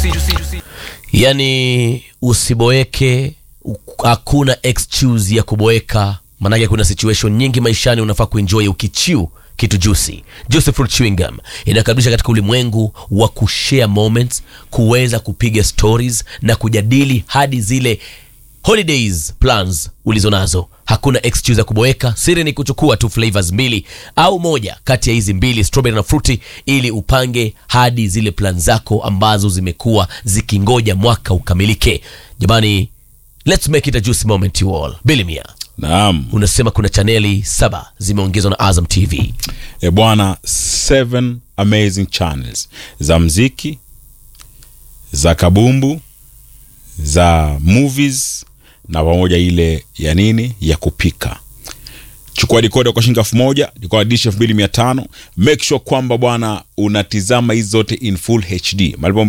yani usiboeke u- hakuna excuse ya kuboeka manake kuna situation nyingi maishani unafaa kuenjoy ukichiu kitu juicy juicy fruit chewing gum inakaribisha katika ulimwengu wa kushare moments kuweza kupiga stories na kujadili hadi zile holidays plans ulizonazo hakuna excuse ya kuboeka siri ni kuchukua tu flavors mbili au moja kati ya hizi mbili strawberry na fruity ili upange hadi zile plan zako ambazo zimekuwa zikingoja mwaka ukamilike jamani let's make it a juicy moment you all bilimia naam unasema kuna chaneli saba zimeongezwa na azam tv e bwana seven amazing channels za mziki za kabumbu za movies na pamoja ile ya nini ya kupika chukua dikoda kwa shilingi elfu moja dikoda dish elfu mbili mia tano make sure kwamba bwana unatizama hizi zote in full hd malipo